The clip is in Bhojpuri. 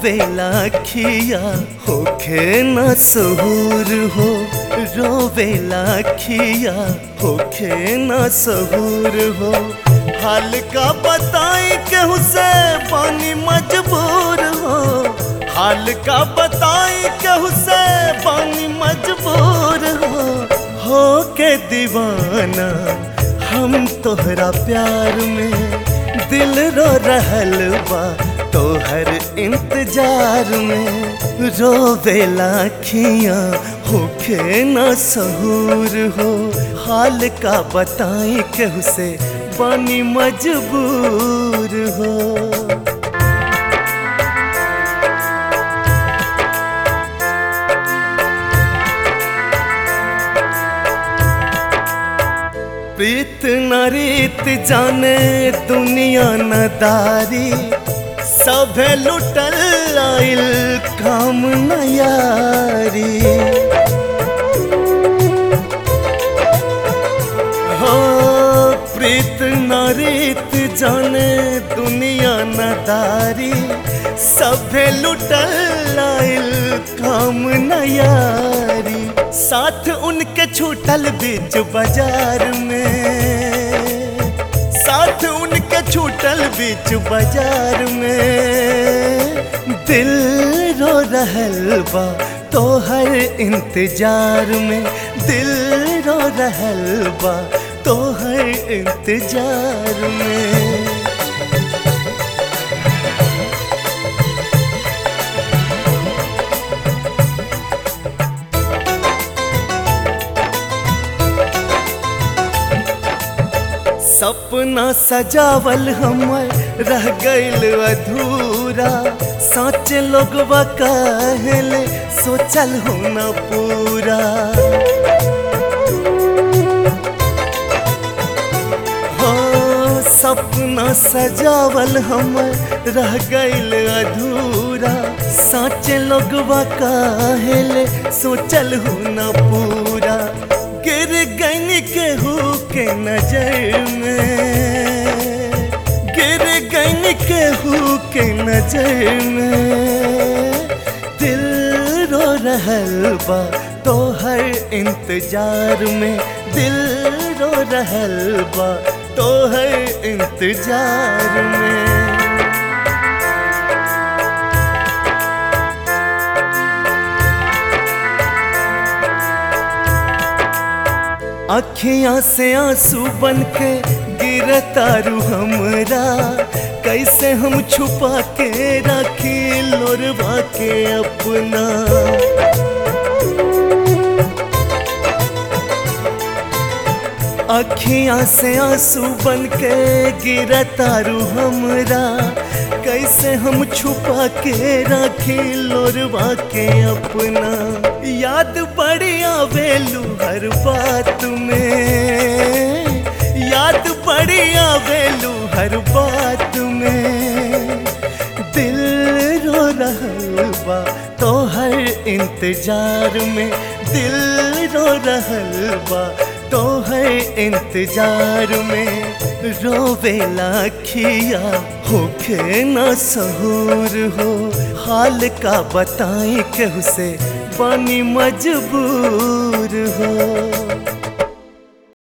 रोवेला खिया होखे न सहूर हो रोवेला खिया होखे न सहूर हो हाल का बताई केहू से पानी मजबूर हो हाल का बताई केहू से पानी मजबूर हो हो के दीवाना हम तोहरा प्यार में दिल रो रहल बा तोहर इंतजार में रोवेला खिया होखे न सहूर हो हाल का बताई केहू से पानी मजबूर हो प्रीत न रीत जाने दुनिया न दारी सभे लुटल आइल काम न यारी हो प्रीत न रीत जाने दुनिया न दारी सभे लुटल आइल काम न यारी साथ उनके छूटल बीच बाजार में साथ उनके छूटल बीच बाजार में दिल रो रहल बा तोहर इंतजार में दिल रो रहल बा तोहर इंतजार में सपना सजावल हमर रह गइल अधूरा सोच लोगवा कहले सोचल हो न पूरा हो सपना सजावल हमर रह गइल अधूरा सोच लोगवा कहले सोचल हो न पूरा गिर गन केहू के नजर में गिर गन केहू के नजर में दिल रो रहल बा तोहर इंतजार में दिल रो रहल बा तोहर इंतजार में अखियां से आंसू बन के गिरतारू हमरा कैसे हम छुपा के रखी लोरवा के अपना अखियां से आंसू बन के गिरतारू हमरा कैसे हम छुपा के रखी लोरवा के अपना याद बड़ी आवेलू हर बात में याद बड़ी आवेलू हर बात में दिल रो रहल बा तोहर इंतजार में दिल रो रहल बा तोहर इंतजार में रोवेला खिया होखे न सहूर हो हाल का बताई केहू से पानी मजबूर हो